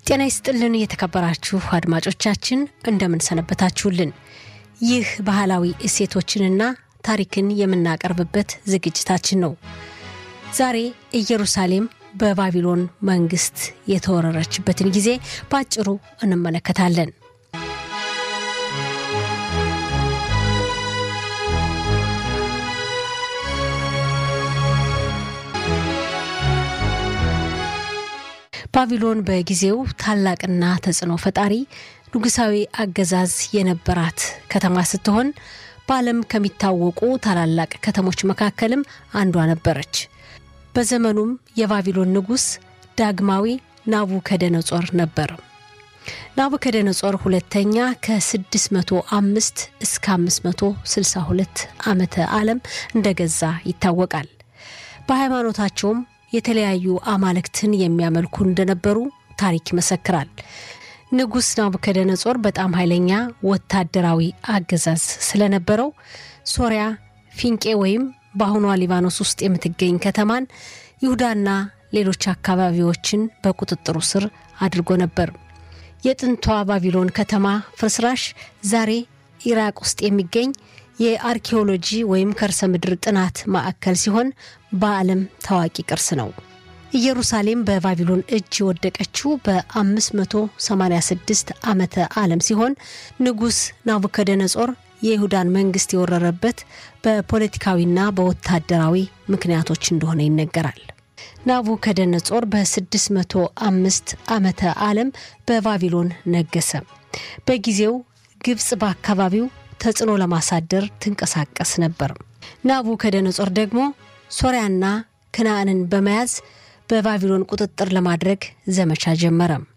ጤና ይስጥልን የተከበራችሁ አድማጮቻችን እንደምን ሰነበታችሁልን። ይህ ባህላዊ እሴቶችንና ታሪክን የምናቀርብበት ዝግጅታችን ነው። ዛሬ ኢየሩሳሌም በባቢሎን መንግስት የተወረረችበትን ጊዜ በአጭሩ እንመለከታለን። ባቢሎን በጊዜው ታላቅና ተጽዕኖ ፈጣሪ ንጉሳዊ አገዛዝ የነበራት ከተማ ስትሆን በዓለም ከሚታወቁ ታላላቅ ከተሞች መካከልም አንዷ ነበረች። በዘመኑም የባቢሎን ንጉሥ ዳግማዊ ናቡከደነጾር ነበር። ናቡከደነጾር ሁለተኛ ከ605 እስከ 562 ዓመተ ዓለም እንደገዛ ይታወቃል። በሃይማኖታቸውም የተለያዩ አማልክትን የሚያመልኩ እንደነበሩ ታሪክ ይመሰክራል። ንጉሥ ናቡከደነጾር በጣም ኃይለኛ ወታደራዊ አገዛዝ ስለነበረው ሶሪያ፣ ፊንቄ ወይም በአሁኗ ሊባኖስ ውስጥ የምትገኝ ከተማን፣ ይሁዳና ሌሎች አካባቢዎችን በቁጥጥሩ ስር አድርጎ ነበር። የጥንቷ ባቢሎን ከተማ ፍርስራሽ ዛሬ ኢራቅ ውስጥ የሚገኝ የአርኪኦሎጂ ወይም ከርሰ ምድር ጥናት ማዕከል ሲሆን በዓለም ታዋቂ ቅርስ ነው። ኢየሩሳሌም በባቢሎን እጅ የወደቀችው በ586 ዓመተ ዓለም ሲሆን ንጉሥ ናቡከደነጾር የይሁዳን መንግስት የወረረበት በፖለቲካዊና በወታደራዊ ምክንያቶች እንደሆነ ይነገራል። ናቡከደነጾር በ605 ዓመተ ዓለም በባቢሎን ነገሰ። በጊዜው ግብፅ በአካባቢው ተጽዕኖ ለማሳደር ትንቀሳቀስ ነበር። ናቡከደነጾር ደግሞ ሶርያና ከነአንን በመያዝ በባቢሎን ቁጥጥር ለማድረግ ዘመቻ ጀመረ።